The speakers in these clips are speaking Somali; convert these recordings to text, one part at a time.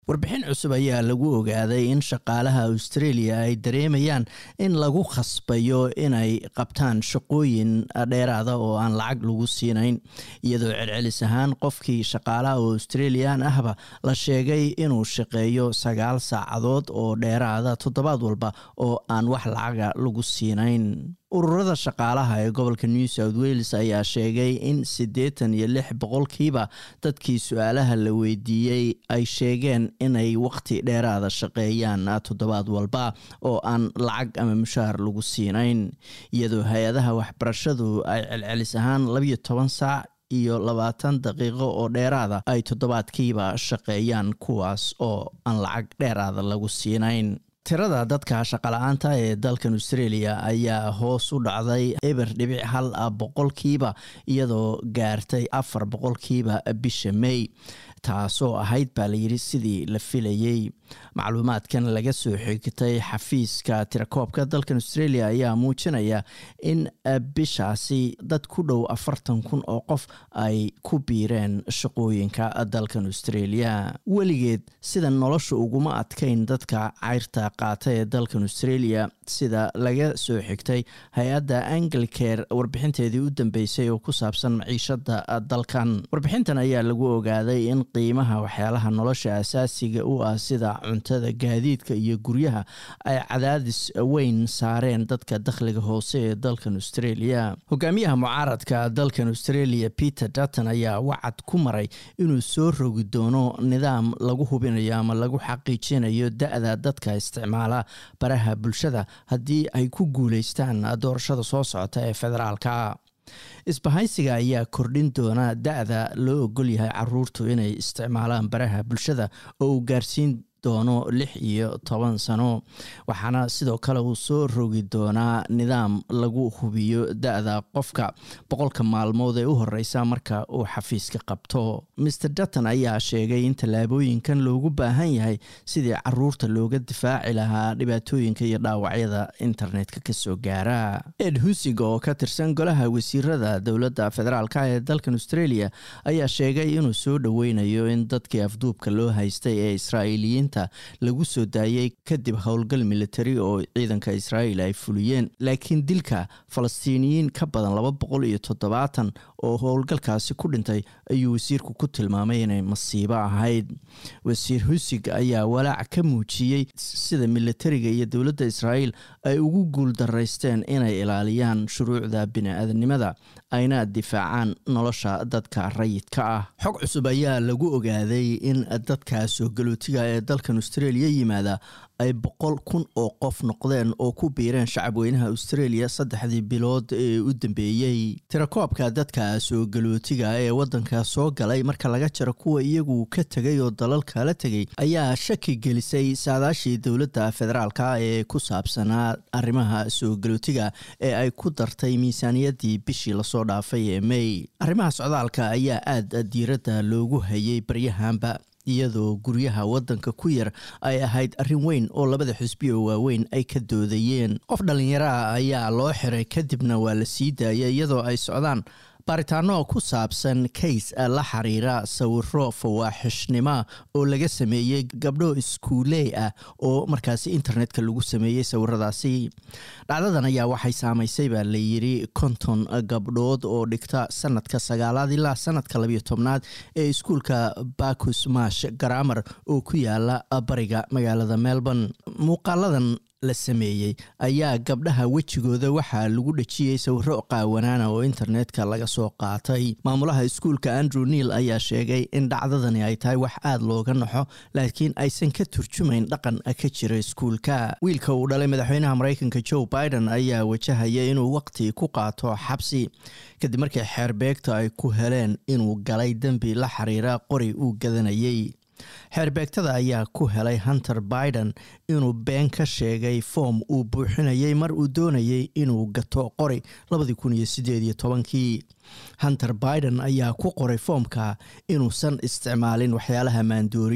warbixin cusub ayaa lagu ogaaday in shaqaalaha australia ay dareemayaan in lagu khasbayo inay qabtaan shaqooyin dheeraada oo aan lacag lagu siinayn iyadoo celcelis ahaan qofkii shaqaalaha oo australian ahba la sheegay inuu shaqeeyo sagaal saacadood oo dheeraada toddobaad walba oo aan wax lacaga lagu siinayn ururada shaqaalaha ee gobolka new south wales ayaa sheegay in siddeetan iyo lix boqolkiiba dadkii su-aalaha la weydiiyey ay sheegeen inay waqti dheeraada shaqeeyaan toddobaad walba oo aan lacag ama mushaar lagu siinayn iyadoo hay-adaha waxbarashadu ay celcelis ahaan labiyo toban saac iyo labaatan daqiiqo oo dheeraada ay toddobaadkiiba shaqeeyaan kuwaas oo aan lacag dheeraada lagu siinayn tirada dadka shaqala-aanta ee dalkan australia ayaa hoos u dhacday eber dhibic hal boqolkiiba iyadoo gaartay afar boqolkiiba bisha may taasoo ahayd baa layidhi sidii la filayey macluumaadkan laga soo xigtay xafiiska tirakoobka dalkan australia ayaa muujinaya in bishaasi dad ku dhow afartan kun oo qof ay ku biireen shaqooyinka dalkan australia weligeed sida nolosha uguma adkayn dadka cayrta qaata ee dalkan australia sida laga soo xigtay hay-adda anglicare warbixinteedii u dambeysay oo ku saabsan maciishada dalkan warbixintan ayaa lagu ogaaday in qiimaha waxyaalaha nolosha asaasiga u ah sida cuntada gaadiidka iyo guryaha ay cadaadis weyn saareen dadka dakhliga hoose ee dalkan australia hogaamiyaha mucaaradka dalkan australia peter dutton ayaa wacad ku maray inuu soo rogi doono nidaam lagu hubinayo ama lagu xaqiijinayo da-da dadka isticmaala baraha bulshada haddii ay ku guuleystaan doorashada soo socota ee federaalka isbahaysiga ayaa kordhin doona da-da loo ogol yahay caruurtu inay isticmaalaan baraha bulshada oo uu gaarsiin doono lix iyo toban sano waxaana sidoo kale uu soo rogi doonaa nidaam lagu hubiyo da-da qofka boqolka maalmood ee u horeysa marka uu xafiiska qabto maer dutton ayaa sheegay in tallaabooyinkan loogu baahan yahay sidii caruurta looga difaaci lahaa dhibaatooyinka iyo dhaawacyada internetka kasoo gaara ed husig oo ka tirsan golaha wasiirada dowladda federaalk ee dalkan australia ayaa sheegay inuu soo dhoweynayo in dadkii afduubka loo haystay ee israa'iiliyiin lagu soo daayey kadib howlgal militari oo ciidanka israa'iil ay fuliyeen laakiin dilka falastiiniyiin ka badan laba boqol iyo toddobaatan oo howlgalkaasi ku dhintay ayuu wasiirku ku tilmaamay inay masiibo ahayd wasiir husig ayaa walaac ka muujiyey sida militariga iyo dowladda israa'iil ay ugu guul daraysteen inay ilaaliyaan shuruucda bini-aadanimada ayna difaacaan nolosha dadka rayidka ah xog cusub ayaa lagu ogaaday in dadka soo galootiga ee dalkan australia yimaada ay boqol kun oo qof noqdeen oo ku biireen shacabweynaha australia saddexdii bilood ee u dambeeyey tirakoobka dadka soo galootiga ee waddanka soo galay marka laga jaro kuwa iyagu ka tegay oo dalal kala tegay ayaa shaki gelisay saadaashii dowladda federaalka ee ku saabsanaa arrimaha soo galootiga ee ay ku dartay miisaaniyaddii bishii lasoo dhaafay ee may arrimaha socdaalka ayaa aada diiradda loogu hayay baryahanba iyadoo guryaha waddanka ku yar ay ahayd arrin weyn oo labada xisbi oo waaweyn ay ka doodayeen qof dhallinyaraha ayaa loo xiray kadibna waa la sii daayay iyadoo ay socdaan baaritaano ku saabsan kays la xiriira sawiro fawaaxishnima oo laga sameeyey gabdho iskuuley ah oo markaasi internetka lagu sameeyey sawiradaasi dhacdadan ayaa waxay saamaysay baa layidhi konton gabdhood oo dhigta sanadka sagaalaad ilaa sanadka labiyo tobnaad ee iskuulka bakus mash garamar oo ku yaala bariga magaalada melbourne muuqaaladan la sameeyey ayaa gabdhaha wejigooda waxaa lagu dhejiyey sawiro qaawanaana oo internetka laga soo qaatay maamulaha iskuulka andrew neil ayaa sheegay in dhacdadani ay tahay wax aada looga naxo laakiin aysan ka turjumayn dhaqan ka jira iskuulka wiilka uu dhalay madaxweynaha mareykanka joe biden ayaa wajahaya inuu waqti ku qaato xabsi kadib markii xeerbeegta ay ku heleen inuu galay dembi la xiriira qori uu gadanayey xeerbeegtada ayaa ku helay hunter biden inuu been ka sheegay foom uu buuxinayay mar uu doonayay inuu gato qori labadii kun iyo sideed iyo tobankii hunter biden ayaa ku qoray foomka inuusan isticmaalin waxyaalaha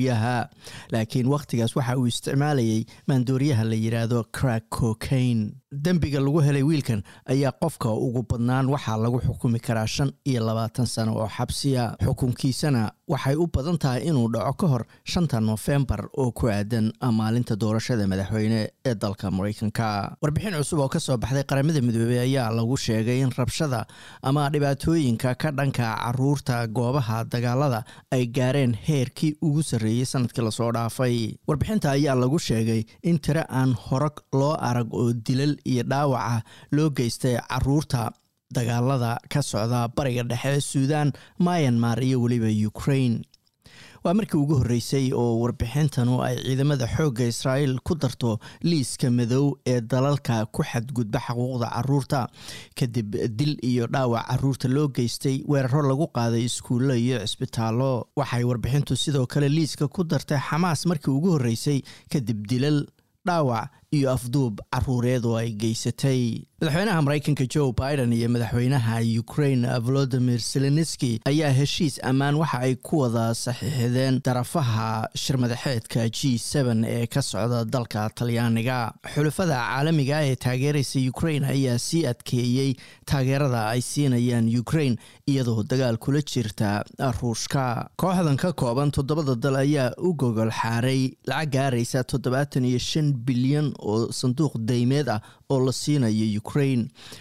maandooriyaha laakiin wakhtigaas waxa uu isticmaalayay maandooriyaha la yidhaahdo crack cocaine dembiga lagu helay wiilkan ayaa qofka ugu badnaan waxaa lagu xukumi karaa shan iyo labaatan sano oo xabsiya xukunkiisana waxay u badan tahay inuu dhaco ka hor shanta nofembar oo ku aadan maalinta doorashada madaxweyne ee dalka mareykanka warbixin cusub oo kasoo baxday qaramada midoobey ayaa lagu sheegay in rabshada ama dhibaatooyinka ka dhanka caruurta goobaha dagaalada ay gaareen heerkii ugu sarreeyey sanadkii lasoo dhaafay warbixinta ayaa lagu sheegay in tiro aan hore loo arag oo dilal iyo dhaawaca loo geystay caruurta dagaalada ka socda bariga dhexe suudan myanmar iyo weliba ukraine waa markii ugu horreysay oo warbixintanu ay ciidamada xoogga israa'iil ku darto liiska madow ee dalalka ku xadgudba xuquuqda caruurta kadib dil iyo dhaawac caruurta loo geystay weeraro lagu qaaday iskuullo iyo cisbitaallo waxay warbixintu sidoo kale liiska ku dartay xamaas markii ugu horreysay kadib dilal dhaawac iyo afduub caruureed oo ay geysatay madaxweynaha mareykanka joe biden iyo madaxweynaha ukraine volodimir zelenski ayaa heshiis ammaan waxa ay ku wada saxiixdeen darafaha shirmadaxeedka g ee ka socda dalka talyaaniga xulafada caalamiga ee taageeraysa ukraine ayaa sii adkeeyey taageerada ay siinayaan ukraine iyadoo dagaal kula jirta ruushka kooxdan ka kooban toddobada dal ayaa u gogol xaaray lacag gaaraysa toddobaatan iyo shan bilyan oo sanduuq daymeed ah oo la siinayo ukraine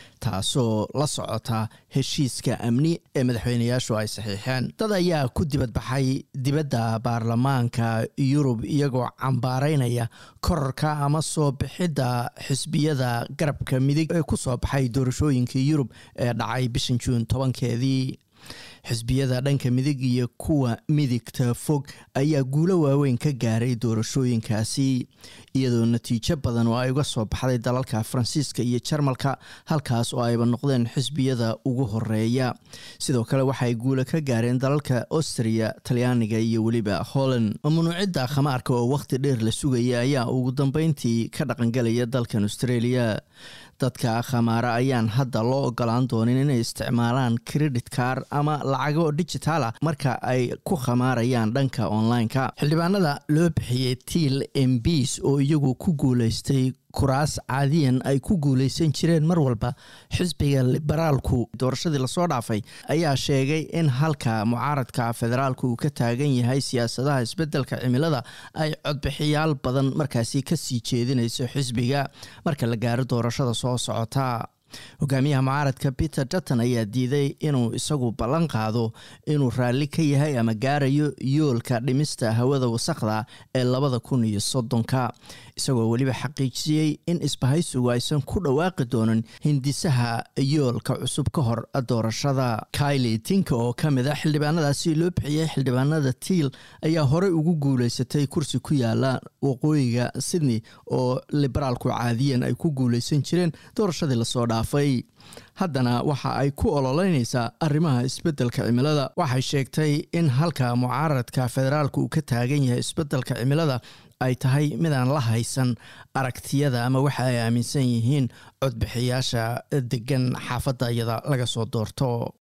taasoo la socota heshiiska amni ee madaxweyneyaashu ay saxiixeen dad ayaa ku dibadbaxay dibadda baarlamaanka yurub iyagoo cambaaraynaya korarka ama soo bixidda xisbiyada garabka midig ee ku soo baxay doorashooyinkii yurub ee dhacay bishan juun tobankeedii xisbiyada dhanka midig iyo kuwa midigta fog ayaa guulo waaweyn ka gaaray doorashooyinkaasi iyadoo natiijo badan oo ay uga soo baxday dalalka faransiiska iyo jarmalka halkaas oo ayba noqdeen xisbiyada ugu horeeya sidoo kale waxay guulo ka gaareen dalalka austria talyaaniga iyo weliba holland mamnuucidda khamaarka oo wakhti dheer la sugaya ayaa ugu dambeyntii ka dhaqangelaya dalkan australia dadka khamaara ayaan hadda loo ogolaan doonin inay isticmaalaan credit car ama lacago digitaal ah marka ay ku khamaarayaan dhanka online-ka xildhibaanada loo bixiyey tiil mbs oo iyagu ku guuleystay kuraas caadiyan ay ku guuleysan jireen mar walba xisbiga liberaalku doorashadii lasoo dhaafay ayaa sheegay in halka mucaaradka federaalku uu ka taagan yahay siyaasadaha isbeddelka cimilada ay codbixiyaal badan markaasi kasii jeedinayso xisbiga marka la gaaro doorashada soo socota hogaamiyaha mucaaradka peter dutton ayaa diiday inuu isagu ballan qaado inuu raalli ka yahay ama gaarayo yoolka dhimista hawada wasakhda ee labada kun iyo soddonka isagoo weliba xaqiijiyey in isbahaysigu aysan ku dhawaaqi doonin hindisaha yoolka cusub ka hor doorashada kaili tinka oo ka mid a xildhibaanadaasi loo bixiyey xildhibaanada tiil ayaa horey ugu guuleysatay kursi ku yaala waqooyiga sydney oo liberaalku caadiyan ay ku guuleysan jireen doorashadii lasoo dhaafay haddana waxa ay ku ololeynaysaa arrimaha isbeddelka cimilada waxay sheegtay in halka mucaaradka federaalka uu ka taagan yahay isbeddelka cimilada ay tahay midaan la haysan aragtiyada ama waxa ay aaminsan yihiin codbixiyaasha degan xaafadda iyada laga soo doorto